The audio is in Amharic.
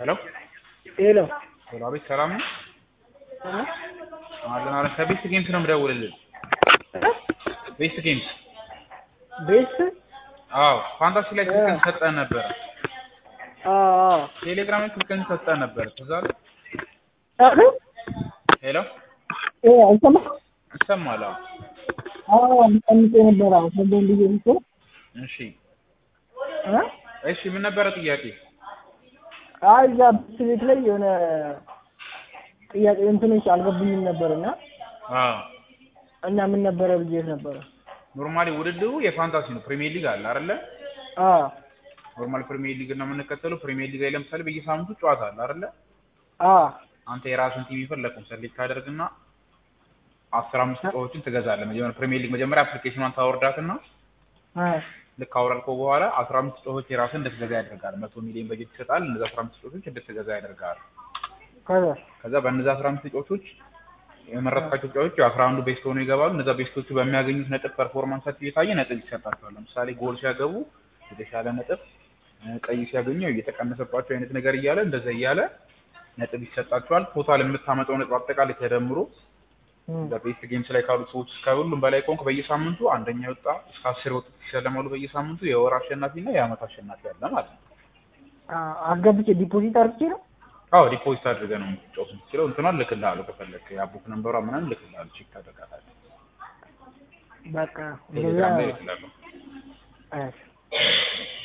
ሄሎ ሄሎ ሄሎ፣ አቤት ሰላም ነው? አለን አለን። ከቤስት ጌምስ ነው የምደውልልህ። ቤስት ጌምስ። ቤት አዎ፣ ፋንታሲ ላይ ስልክህን ሰጠህ ነበረ። አዎ ቴሌግራም ላይ ስልክህን ሰጠህ ነበረ። ትዝ አለህ? አሉ ሄሎ፣ እ አይሰማ ይሰማል? አዎ። አዎ አምጣምጤ ነበር አዎ ሰደን ልጅ ልጅ እሺ፣ እ እሺ። ምን ነበረ ጥያቄ? አይ እዛ ብስ ቤት ላይ የሆነ ጥያቄ እንትኖች አልገቡኝም ነበርና አዎ፣ እና ምን ነበረ ብዬሽ ነበረ። ኖርማሊ ውድድሩ የፋንታሲ ነው። ፕሪሚየር ሊግ አለ አይደለ? አዎ ኖርማል ፕሪሚየር ሊግ ነው የምንከተለው። ፕሪሚየር ሊግ ላይ ለምሳሌ በየሳምንቱ ጨዋታ አለ አይደለ? አዎ አንተ የራስን ቲም የፈለግከውን ሰሌክት ታደርግና አስራ አምስት ጨዋታዎችን ትገዛለህ። መጀመሪያ ፕሪሚየር ሊግ መጀመሪያ አፕሊኬሽኗን ታወርዳትና አ ልክ አውረድከው በኋላ አስራ አምስት ጨዋታዎች የራስን እንድትገዛ ያደርጋል። መቶ ሚሊዮን በጀት ይሰጣል። እነዚ አስራ አምስት ጨዋታዎች እንድትገዛ ያደርጋል። ከዛ ከዛ በእነዚ አስራ አምስት ጨዋታዎች የመረጥካቸው ጨዋታዎች አስራ አንዱ ቤስት ሆነው ይገባሉ። እነዛ ቤስቶቹ በሚያገኙት ነጥብ ፐርፎርማንሳቸው እየታየ ነጥብ ይሰጣቸዋል። ለምሳሌ ጎል ሲያገቡ የተሻለ ነጥብ፣ ቀይ ሲያገኙ እየተቀነሰባቸው አይነት ነገር እያለ እንደዛ እያለ ነጥብ ይሰጣቸዋል። ቶታል የምታመጣው ነጥብ አጠቃላይ ተደምሮ በቤስት ጌምስ ላይ ካሉት ሰዎች ከሁሉም በላይ ከሆንክ በየሳምንቱ አንደኛ የወጣ እስከ አስር የወጡት ይሸለማሉ። በየሳምንቱ የወር አሸናፊ እና የአመት አሸናፊ አለ ማለት ነው። አስገብቼ ዲፖዚት አድርጌ ነው አዎ ዲፖዚት አድርገህ ነው የምትጫወት የምትችለው። እንትኗን ልክልሃለሁ ከፈለግህ የአቡክ ነንበሯ ምናምን ልክልሃለሁ። ቼክ ታደርጋታለህ። በቃ ቴሌግራም ላይ ልክልሃለሁ። እሺ